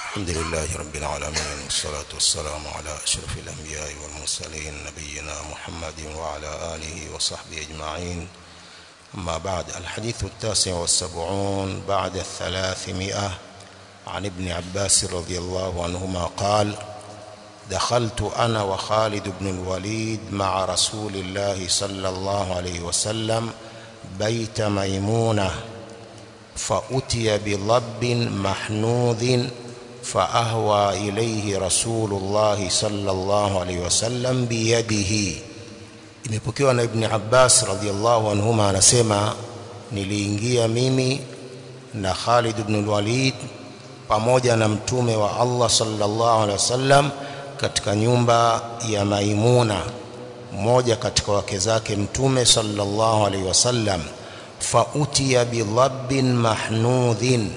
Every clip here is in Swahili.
الحمد لله رب العالمين والصلاة والسلام على أشرف الأنبياء والمرسلين نبينا محمد وعلى آله وصحبه أجمعين أما بعد الحديث التاسع والسبعون بعد الثلاثمائة عن ابن عباس رضي الله عنهما قال دخلت أنا وخالد بن الوليد مع رسول الله صلى الله عليه وسلم بيت ميمونة فأتي بضب محنوذ فأهوى إليه رسول الله صلى الله عليه وسلم بيده imepokewa na ibni abbas radiallahu anhuma anasema niliingia mimi na khalid ibn lwalid pamoja na mtume wa allah sallallahu alaihi wasallam katika nyumba ya maimuna mmoja katika wake zake mtume sallallahu alaihi wasallam fautiya bidhabbin mahnudhin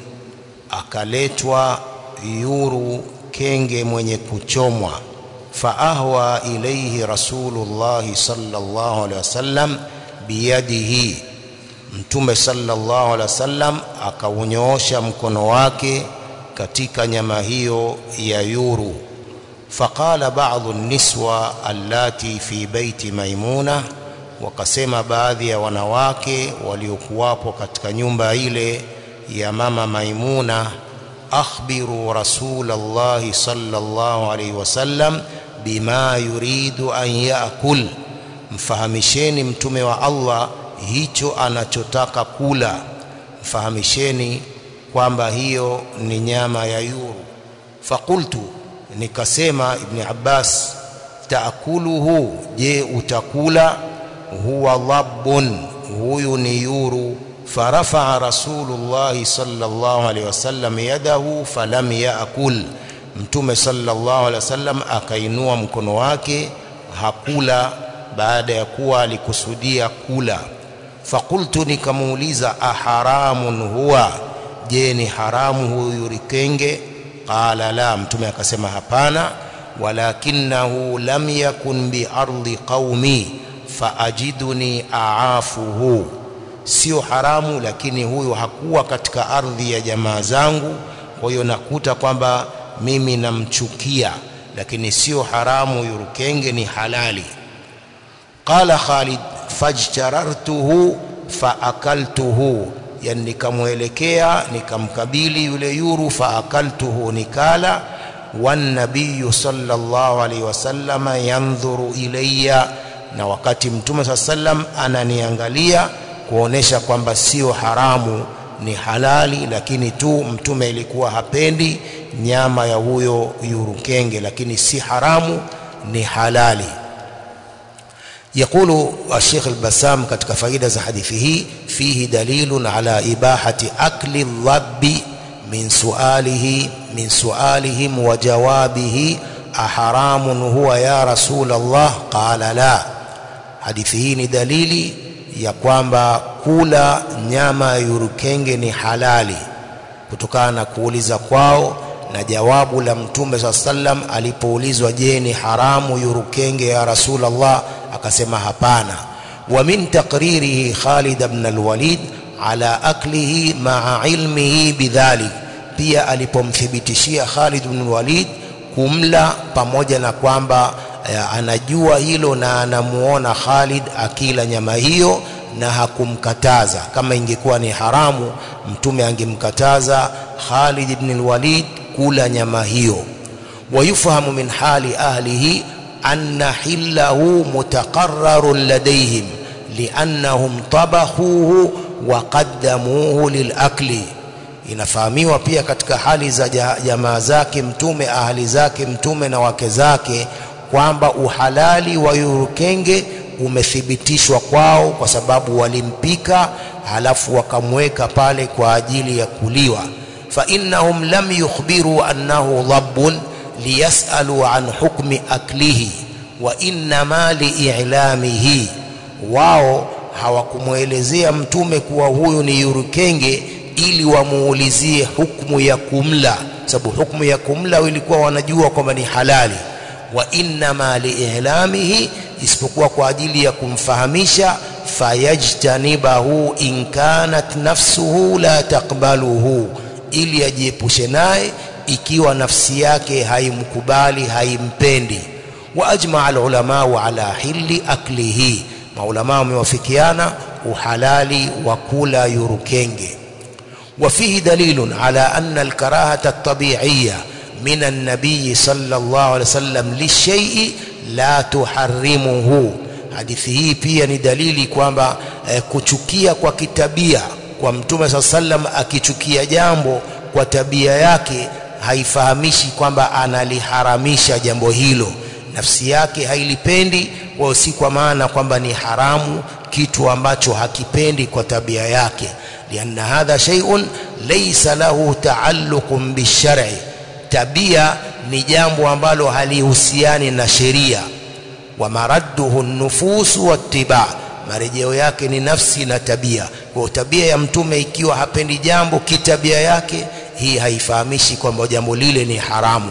akaletwa yuru kenge mwenye kuchomwa faahwa ilaihi rasulullahi sallallahu alaihi wasallam biyadihi mtume sallallahu alaihi wasallam akaunyoosha mkono wake katika nyama hiyo ya yuru faqala ba'dhu niswa allati fi baiti maimuna wakasema baadhi ya wanawake waliokuwapo katika nyumba ile ya mama maimuna akhbiru rasulallahi sallallahu alaihi wasallam bima yuridu an yaakul mfahamisheni mtume wa Allah hicho anachotaka kula mfahamisheni kwamba hiyo ni nyama ya yuru fakultu nikasema ibni Abbas taakuluhu je utakula huwa dhabbun huyu ni yuru فرفع رسول الله صلى الله عليه وسلم يده فلم يأكل mtume sallallahu alaihi wasallam akainua mkono wake hakula baada ya kuwa alikusudia kula fakultu nikamuuliza aharamun huwa je ni haramu huyu rikenge qala la mtume akasema hapana walakinahu lam yakun biardi qaumi faajiduni aafuhu sio haramu lakini huyu hakuwa katika ardhi ya jamaa zangu kwa hiyo nakuta kwamba mimi namchukia lakini sio haramu yurukenge ni halali qala Khalid fajtarartuhu faakaltuhu yani nikamwelekea nikamkabili yule yuru faakaltuhu nikala wanabiyu sallallahu alaihi wasallam yandhuru ilayya na wakati mtume saa sallam ananiangalia kuonesha kwamba sio haramu ni halali lakini tu mtume ilikuwa hapendi nyama ya huyo yurukenge lakini si haramu ni halali يقول الشيخ البسام katika faida za hadithi hii fihi dalilun ala ibahati akli الضب min sualihi min sualihim wa jawabihi aharamun huwa ya rasul Allah qala la hadithi hii ni dalili ya kwamba kula nyama ya yurukenge ni halali kutokana na kuuliza kwao na jawabu la mtume saa sallam alipoulizwa je ni haramu yurukenge ya rasulullah akasema hapana wa min taqririhi Khalid ibn al-Walid ala aklihi ma'a ilmihi bidhalik pia alipomthibitishia Khalid ibn al-Walid kumla pamoja na kwamba anajua hilo na anamuona Khalid akila nyama hiyo na hakumkataza kama ingekuwa ni haramu mtume angemkataza Khalid ibn al-Walid kula nyama hiyo wayufahamu min hali ahlihi anna hillahu mutaqarrarun ladayhim liannahum tabakhuhu wa qaddamuhu lilakli inafahamiwa pia katika hali za jamaa zake mtume ahli zake mtume na wake zake kwamba uhalali wa yurukenge umethibitishwa kwao kwa sababu walimpika halafu wakamweka pale kwa ajili ya kuliwa fa innahum lam yukhbiru annahu dhabbun liyasalu an hukmi aklihi wa innama liilamihi wao hawakumwelezea mtume kuwa huyu ni yurukenge ili wamuulizie hukmu ya kumla sababu hukmu ya kumla ilikuwa wanajua kwamba ni halali wa innama liilamihi isipokuwa kwa ajili ya kumfahamisha fayajtanibahu in kanat nafsuhu la taqbaluhu ili ajiepushe naye ikiwa nafsi yake haimkubali haimpendi wa ajmaa alulamau ala hili aklihi maulama wamewafikiana uhalali wa kula yurukenge وفيه دليل على أن الكراهة الطبيعية من النبي صلى الله عليه وسلم للشيء لا تحرمه hadithi hii pia ni dalili kwamba eh, kuchukia kwa kitabia kwa mtume saa sallam akichukia jambo kwa tabia yake haifahamishi kwamba analiharamisha jambo hilo nafsi yake hailipendi kwa si kwa maana kwamba ni haramu kitu ambacho hakipendi kwa tabia yake لأن هذا شيء ليس له تعلق بالشرع tabia ni jambo ambalo halihusiani na sheria wa maradduhu nufusu wattiba marejeo yake ni nafsi na tabia kwa tabia ya mtume ikiwa hapendi jambo kitabia yake hii haifahamishi kwamba jambo lile ni haramu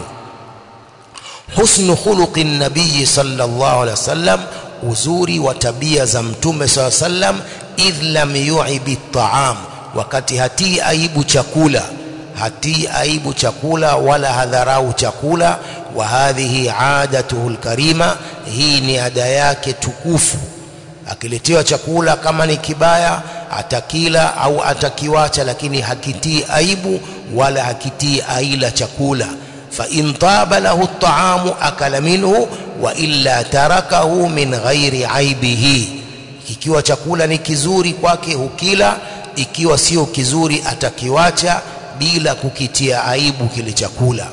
husnu khuluqi nabii sallallahu alaihi wasallam uzuri wa tabia za mtume sallallahu alaihi wasallam idh lam yu'ibi at-ta'am wakati hatii aibu chakula hatii aibu chakula wala hadharau chakula wa hadhihi adatuhu alkarima hii ni ada yake tukufu akiletewa chakula kama ni kibaya atakila au atakiwacha lakini hakitii aibu wala hakitii aila chakula fa in taba lahu at-ta'amu akala minhu wa illa tarakahu min ghairi aibihi ikiwa chakula ni kizuri kwake hukila ikiwa sio kizuri atakiwacha bila kukitia aibu kile chakula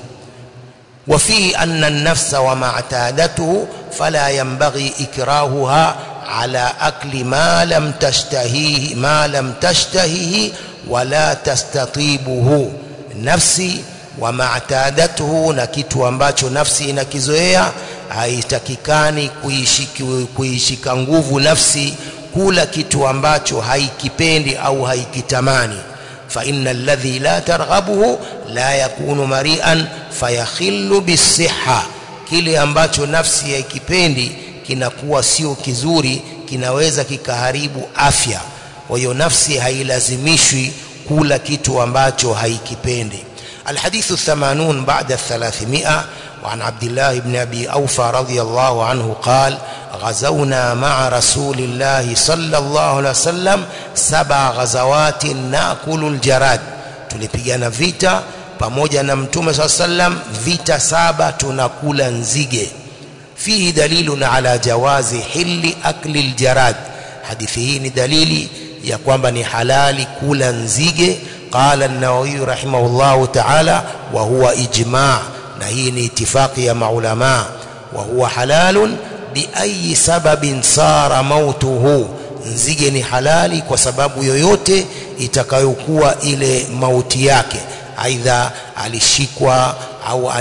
وفيه أن النفس وما اعتادته فلا ينبغي إكراهها على أكل ما لم تشتهيه ما لم تشتهيه ولا تستطيبه نفسي وما اعتادته na kitu ambacho nafsi inakizoea haitakikani kuishika nguvu nafsi kula kitu ambacho haikipendi au haikitamani fa inna alladhi la targhabuhu la yakunu mari'an fayakhillu bisihha kile ambacho nafsi haikipendi kinakuwa sio kizuri kinaweza kikaharibu afya kwa hiyo nafsi hailazimishwi kula kitu ambacho haikipendi الحديث الثمانون بعد الثلاثمائة وعن عبد الله بن أبي أوفى رضي الله عنه قال غزونا مع رسول الله صلى الله عليه وسلم سبع غزوات نأكل الجراد tulipigana vita pamoja na mtume saa sallam vita saba tunakula nzige fihi dalilun ala jawazi hili akli ljarad hadithi hii ni dalili ya kwamba ni halali kula nzige qala an-nawawi rahimahullahu ta'ala wa huwa ijma' na hii ni itifaqi ya maulama wa huwa halalun biayi sababin sara mautuhu nzige ni halali kwa sababu yoyote itakayokuwa ile mauti yake aidha alishikwa au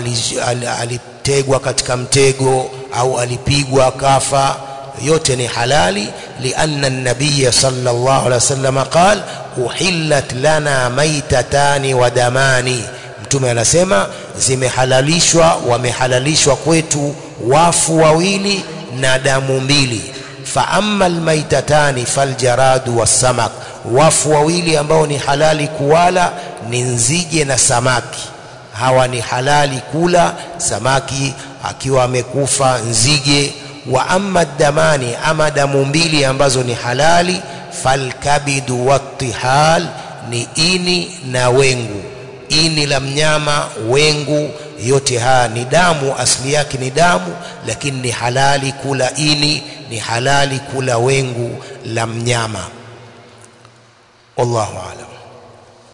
alitegwa katika mtego au alipigwa kafa yote ni halali lianna an-nabiy sallallahu alaihi wasallam qala uhillat lana maitatani wa damani mtume anasema zimehalalishwa wamehalalishwa kwetu wafu wawili na damu mbili fa amma almaitatani faljaradu wassamak wafu wawili ambao ni halali kuwala ni nzige na samaki hawa ni halali kula samaki akiwa amekufa nzige wa amma damani ama damu mbili ambazo ni halali falkabidu wattihal ni ini na wengu ini la mnyama wengu yote haya ni damu asili yake ni damu lakini ni halali kula ini ni halali kula wengu la mnyama wallahu alam